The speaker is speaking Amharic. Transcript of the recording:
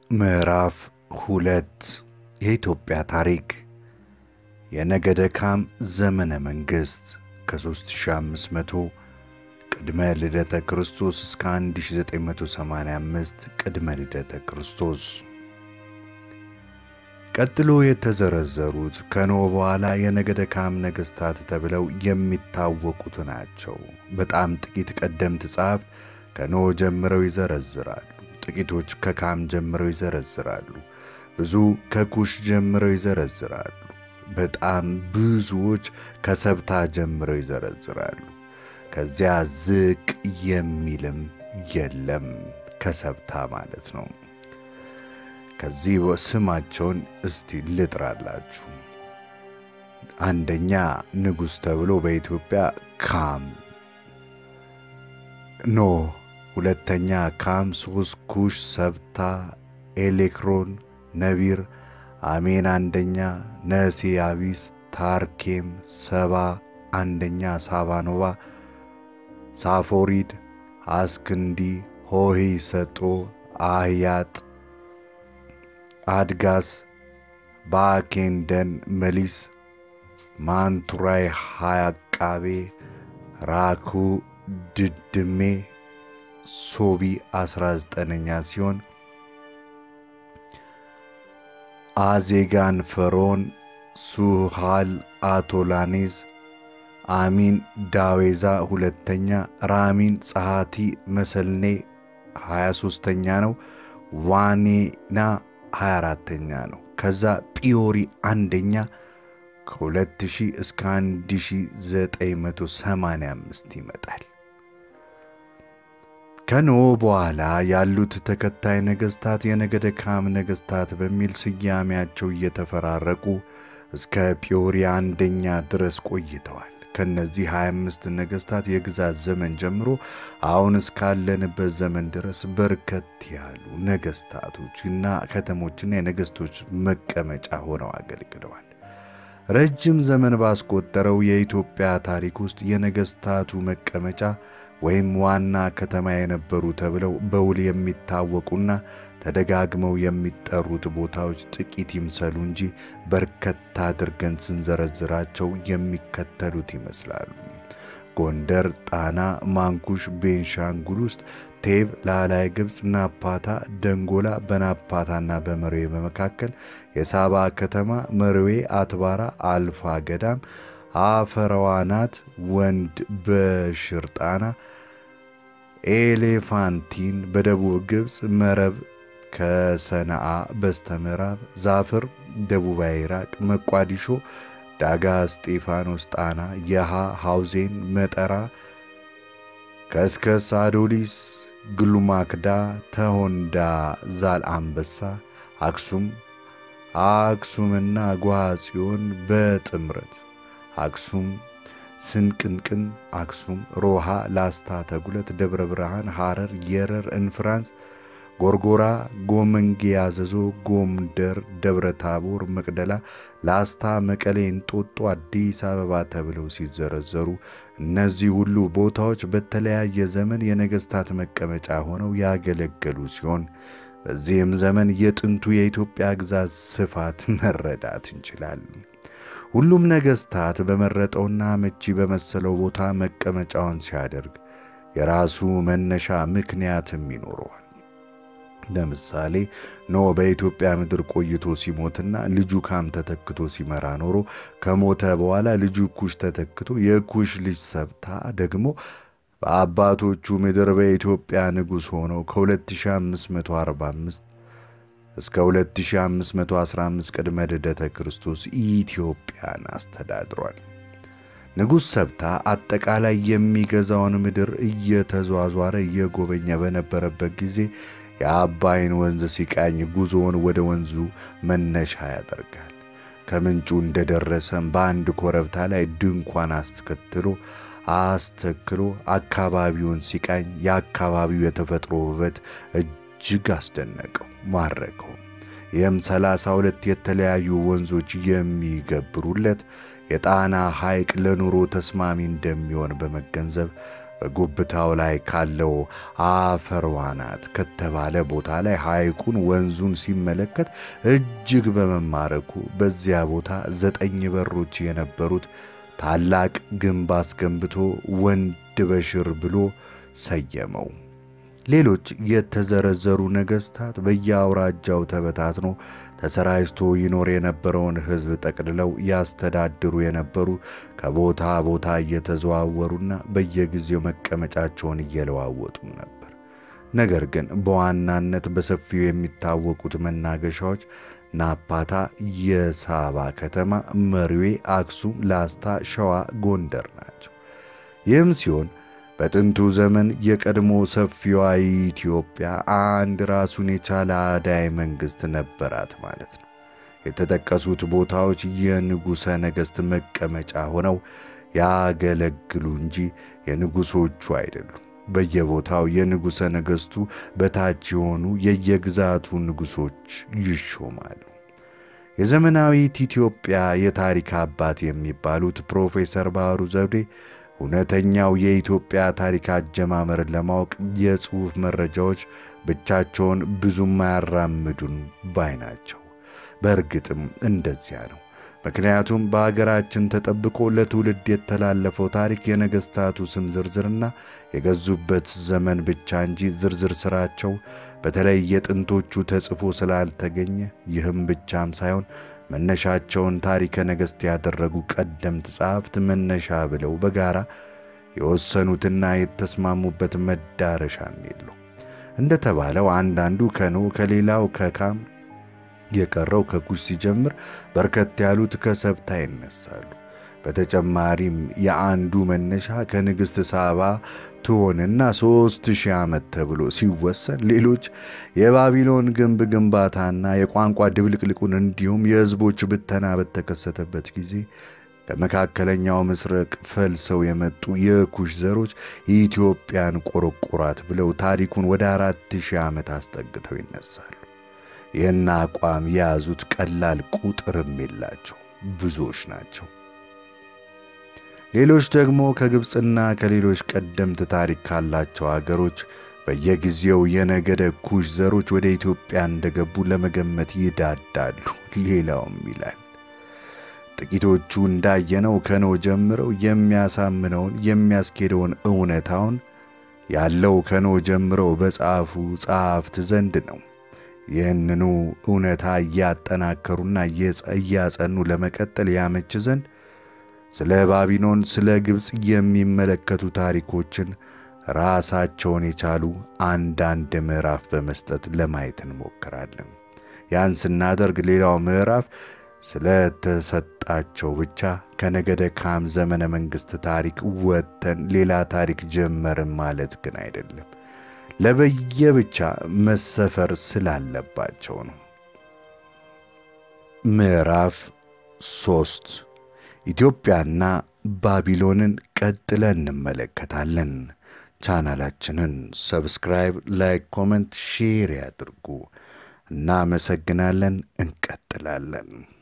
ምዕራፍ ሁለት የኢትዮጵያ ታሪክ የነገደ ካም ዘመነ መንግሥት ከ3500 ቅድመ ልደተ ክርስቶስ እስከ 1985 ቅድመ ልደተ ክርስቶስ። ቀጥሎ የተዘረዘሩት ከኖህ በኋላ የነገደ ካም ነገሥታት ተብለው የሚታወቁት ናቸው። በጣም ጥቂት ቀደምት ጸሐፍት ከኖህ ጀምረው ይዘረዝራሉ። ጥቂቶች ከካም ጀምረው ይዘረዝራሉ። ብዙ ከኩሽ ጀምረው ይዘረዝራሉ። በጣም ብዙዎች ከሰብታ ጀምረው ይዘረዝራሉ። ከዚያ ዝቅ የሚልም የለም ከሰብታ ማለት ነው። ከዚህ ስማቸውን እስቲ ልጥራላችሁ። አንደኛ ንጉሥ ተብሎ በኢትዮጵያ ካም ኖህ፣ ሁለተኛ ካም፣ ሶስት ኩሽ፣ ሰብታ፣ ኤሌክሮን፣ ነቢር፣ አሜን አንደኛ፣ ነሴ፣ አቢስ፣ ታርኬም፣ ሰባ አንደኛ፣ ሳባኖባ፣ ሳፎሪድ፣ አስክንዲ፣ ሆሄ፣ ሰጦ፣ አህያጥ፣ አድጋስ፣ ባኬንደን፣ መሊስ፣ ማንቱራይ፣ ሃያቃቤ፣ ራኩ፣ ድድሜ፣ ሶቢ 19ኛ ሲሆን አዜጋን፣ ፈሮን፣ ሱሃል፣ አቶላኔዝ፣ አሚን፣ ዳዌዛ ሁለተኛ፣ ራሚን፣ ጸሐቲ፣ መሰልኔ 23ተኛ ነው። ዋኔና 24ተኛ ነው። ከዛ ጲዮሪ አንደኛ ከ2000 እስከ 1985 ይመጣል። ከኖህ በኋላ ያሉት ተከታይ ነገሥታት የነገደ ካም ነገሥታት በሚል ስያሜያቸው እየተፈራረቁ እስከ ጲዮሪ አንደኛ ድረስ ቆይተዋል። ከነዚህ 25 ነገሥታት የግዛት ዘመን ጀምሮ አሁን እስካለንበት ዘመን ድረስ በርከት ያሉ ነገሥታቶችና ከተሞችና የነገሥቶች መቀመጫ ሆነው አገልግለዋል። ረጅም ዘመን ባስቆጠረው የኢትዮጵያ ታሪክ ውስጥ የነገሥታቱ መቀመጫ ወይም ዋና ከተማ የነበሩ ተብለው በውል የሚታወቁና ተደጋግመው የሚጠሩት ቦታዎች ጥቂት ይምሰሉ እንጂ በርከት አድርገን ስንዘረዝራቸው የሚከተሉት ይመስላሉ። ጎንደር፣ ጣና፣ ማንኩሽ፣ ቤንሻንጉል ውስጥ ቴብ፣ ላላይ ግብፅ፣ ናፓታ፣ ደንጎላ፣ በናፓታና በመርዌ በመካከል የሳባ ከተማ፣ መርዌ፣ አትባራ፣ አልፋ ገዳም፣ አፈረዋናት፣ ወንድ በሽር ጣና፣ ኤሌፋንቲን በደቡብ ግብፅ፣ መረብ ከሰነአ በስተ ምዕራብ፣ ዛፍር ደቡባዊ ኢራቅ፣ መቋዲሾ፣ ዳጋ እስጢፋኖስ፣ ጣና፣ የሃ ሐውዜን፣ መጠራ፣ ከስከስ፣ አዶሊስ፣ ግሉማክዳ፣ ተሆንዳ፣ ዛል አንበሳ፣ አክሱም አክሱምና ጓሃ ጽዮን በጥምረት አክሱም ስንቅንቅን፣ አክሱም፣ ሮሃ፣ ላስታ፣ ተጉለት፣ ደብረ ብርሃን፣ ሐረር፣ የረር፣ እንፍራንስ፣ ጎርጎራ፣ ጎመንጌ፣ አዘዞ፣ ጎምደር፣ ደብረ ታቦር፣ መቅደላ፣ ላስታ፣ መቀሌ፣ እንጦጦ፣ አዲስ አበባ ተብለው ሲዘረዘሩ እነዚህ ሁሉ ቦታዎች በተለያየ ዘመን የነገሥታት መቀመጫ ሆነው ያገለገሉ ሲሆን በዚህም ዘመን የጥንቱ የኢትዮጵያ ግዛት ስፋት መረዳት እንችላለን። ሁሉም ነገሥታት በመረጠውና አመቺ በመሰለው ቦታ መቀመጫውን ሲያደርግ የራሱ መነሻ ምክንያትም ይኖረዋል። ለምሳሌ ኖህ በኢትዮጵያ ምድር ቆይቶ ሲሞትና ልጁ ካም ተተክቶ ሲመራ ኖሮ ከሞተ በኋላ ልጁ ኩሽ ተተክቶ የኩሽ ልጅ ሰብታ ደግሞ በአባቶቹ ምድር በኢትዮጵያ ንጉሥ ሆነው ከ2545 እስከ 2515 ቅድመ ልደተ ክርስቶስ ኢትዮጵያን አስተዳድሯል። ንጉሥ ሰብታ አጠቃላይ የሚገዛውን ምድር እየተዟዟረ እየጎበኘ በነበረበት ጊዜ የአባይን ወንዝ ሲቃኝ ጉዞውን ወደ ወንዙ መነሻ ያደርጋል። ከምንጩ እንደደረሰም በአንድ ኮረብታ ላይ ድንኳን አስከትሎ አስተክሎ አካባቢውን ሲቃኝ የአካባቢው የተፈጥሮ ውበት እጅግ አስደነቀው፣ ማረከው። ይህም ሰላሳ ሁለት የተለያዩ ወንዞች የሚገብሩለት የጣና ሐይቅ ለኑሮ ተስማሚ እንደሚሆን በመገንዘብ በጉብታው ላይ ካለው አፈርዋናት ከተባለ ቦታ ላይ ሐይቁን ወንዙን ሲመለከት እጅግ በመማረኩ በዚያ ቦታ ዘጠኝ በሮች የነበሩት ታላቅ ግንብ አስገንብቶ ወንድ በሽር ብሎ ሰየመው። ሌሎች የተዘረዘሩ ነገሥታት በየአውራጃው ተበታትኖ ተሰራጭቶ ይኖር የነበረውን ሕዝብ ጠቅልለው ያስተዳድሩ የነበሩ ከቦታ ቦታ እየተዘዋወሩና በየጊዜው መቀመጫቸውን እየለዋወጡም ነበር። ነገር ግን በዋናነት በሰፊው የሚታወቁት መናገሻዎች ናፓታ፣ የሳባ ከተማ፣ መርዌ፣ አክሱም፣ ላስታ፣ ሸዋ፣ ጎንደር ናቸው። ይህም ሲሆን በጥንቱ ዘመን የቀድሞ ሰፊዋ ኢትዮጵያ አንድ ራሱን የቻለ አዳይ መንግሥት ነበራት ማለት ነው። የተጠቀሱት ቦታዎች የንጉሠ ነገሥት መቀመጫ ሆነው ያገለግሉ እንጂ የንጉሶቹ አይደሉም። በየቦታው የንጉሠ ነገሥቱ በታች የሆኑ የየግዛቱ ንጉሶች ይሾማሉ። የዘመናዊት ኢትዮጵያ የታሪክ አባት የሚባሉት ፕሮፌሰር ባህሩ ዘውዴ እውነተኛው የኢትዮጵያ ታሪክ አጀማመርን ለማወቅ የጽሑፍ መረጃዎች ብቻቸውን ብዙም አያራምዱን ባይ ናቸው። በእርግጥም እንደዚያ ነው። ምክንያቱም በአገራችን ተጠብቆ ለትውልድ የተላለፈው ታሪክ የነገሥታቱ ስም ዝርዝርና የገዙበት ዘመን ብቻ እንጂ ዝርዝር ሥራቸው በተለይ የጥንቶቹ ተጽፎ ስላልተገኘ ይህም ብቻም ሳይሆን መነሻቸውን ታሪከ ነገሥት ያደረጉ ቀደምት ጸሐፍት መነሻ ብለው በጋራ የወሰኑትና የተስማሙበት መዳረሻም የለው። እንደተባለው አንዳንዱ ከኖ ከሌላው ከካም የቀረው ከኩሽ ሲጀምር በርከት ያሉት ከሰብታ ይነሳሉ። በተጨማሪም የአንዱ መነሻ ከንግሥት ሳባ ትሆንና ሦስት ሺህ ዓመት ተብሎ ሲወሰን ሌሎች የባቢሎን ግንብ ግንባታና የቋንቋ ድብልቅልቁን እንዲሁም የሕዝቦች ብተና በተከሰተበት ጊዜ ከመካከለኛው ምስራቅ ፈልሰው የመጡ የኩሽ ዘሮች ኢትዮጵያን ቆረቆራት ብለው ታሪኩን ወደ አራት ሺህ ዓመት አስጠግተው ይነሳሉ። ይህን አቋም የያዙት ቀላል ቁጥርም የላቸው ብዙዎች ናቸው። ሌሎች ደግሞ ከግብፅና ከሌሎች ቀደምት ታሪክ ካላቸው አገሮች በየጊዜው የነገደ ኩሽ ዘሮች ወደ ኢትዮጵያ እንደገቡ ለመገመት ይዳዳሉ። ሌላውም ይላል ጥቂቶቹ እንዳየነው ከኖ ጀምረው የሚያሳምነውን የሚያስኬደውን እውነታውን ያለው ከኖ ጀምረው በጻፉ ጸሐፍት ዘንድ ነው። ይህንኑ እውነታ እያጠናከሩና እያጸኑ ለመቀጠል ያመች ዘንድ ስለ ባቢሎን፣ ስለ ግብፅ የሚመለከቱ ታሪኮችን ራሳቸውን የቻሉ አንዳንድ ምዕራፍ በመስጠት ለማየት እንሞክራለን። ያን ስናደርግ ሌላው ምዕራፍ ስለተሰጣቸው ብቻ ከነገደ ካም ዘመነ መንግሥት ታሪክ ወጥተን ሌላ ታሪክ ጀመርን ማለት ግን አይደለም። ለበየብቻ መሰፈር ስላለባቸው ነው። ምዕራፍ ሦስት ኢትዮጵያና ባቢሎንን ቀጥለን እንመለከታለን። ቻናላችንን ሰብስክራይብ፣ ላይክ፣ ኮመንት፣ ሼር ያድርጉ። እናመሰግናለን። እንቀጥላለን።